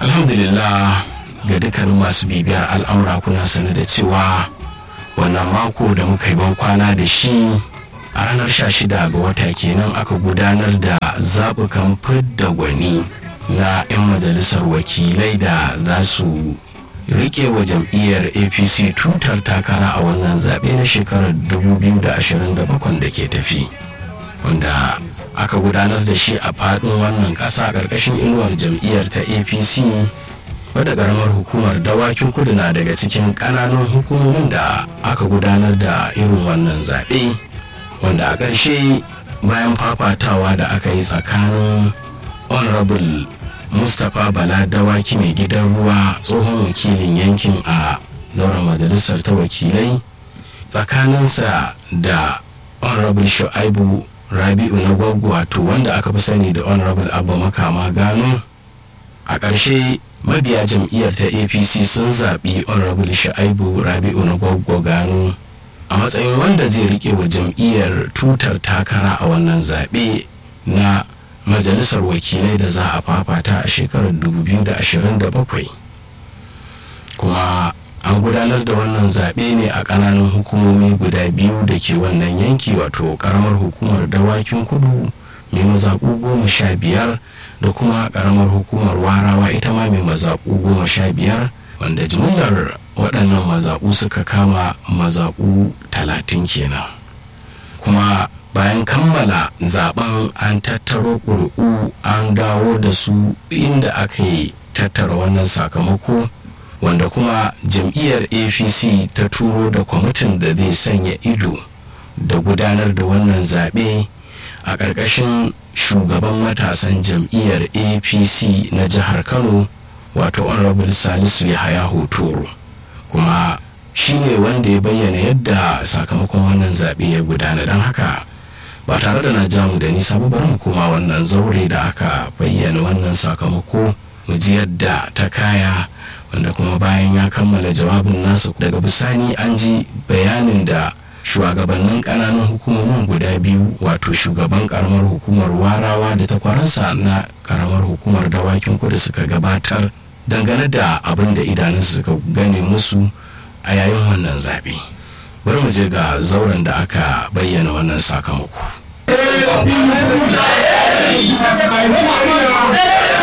alhamdulillah ga dukkanin masu bibiyar al'amura kuna sani da cewa wannan mako da muka yi kwana da shi a ranar 16 ga wata kenan aka gudanar da zaɓukan fidda gwani na 'yan majalisar wakilai da za su rike wa jam'iyyar apc tutar takara a wannan zaɓe na shekarar 2027 da ke tafi wanda aka gudanar da shi a faɗin wannan ƙasa ƙarƙashin inuwar jam'iyyar ta apc wadda ƙaramar hukumar dawakin kudu na daga cikin ƙananun hukumomin da aka gudanar da irin wannan zaɓe wanda a ƙarshe bayan fafatawa da aka yi tsakanin honorable mustapha bala dawaki mai gidan ruwa tsohon wakilin yankin a zauren majalisar ta wakilai tsakaninsa da honorable shu'aibu rabi'u na gwaggo wato wanda aka fi sani da honorable abba makama gano a ƙarshe mabiya jam'iyyar ta apc sun zaɓi honorable shu'aibu rabi'u na gwaggo gano a matsayin wanda zai rike wa jam'iyyar tutar takara a wannan zaɓe na majalisar wakilai da za a fafata a shekarar 2027 kuma an gudanar da wannan zaɓe ne a ƙananan hukumomi guda biyu da ke wannan yanki wato ƙaramar hukumar dawakin kudu mai mazaɓu goma sha biyar da kuma ƙaramar hukumar warawa ita ma mai mazaɓu goma sha biyar wanda jimillar waɗannan mazaɓu suka kama mazaɓu talatin kenan kuma bayan kammala zaben an tattaro ƙuri'u an dawo da su inda aka yi tattara wannan sakamako wanda kuma jam'iyyar apc ta turo da kwamitin da zai sanya ido da gudanar da wannan zaɓe a ƙarƙashin shugaban matasan jam'iyyar apc na jihar kano wato honorable salisu yahaya hotoro kuma shi ne wanda ya bayyana yadda sakamakon wannan zaɓe ya gudana don haka ba tare da na jamu da nisa ba bari mu koma wannan zaure da aka bayyana wannan sakamako mu ji yadda ta kaya wanda kuma bayan ya kammala jawabin nasa daga bisani an ji bayanin da shugabannin kananan hukumomin guda biyu wato shugaban karamar hukumar warawa da takwaransa na karamar hukumar dawakin kudu suka gabatar dangane da abin da idanunsu suka gane musu a yayin wannan zaɓe bari mu je ga zauren da aka bayyana wannan sakamako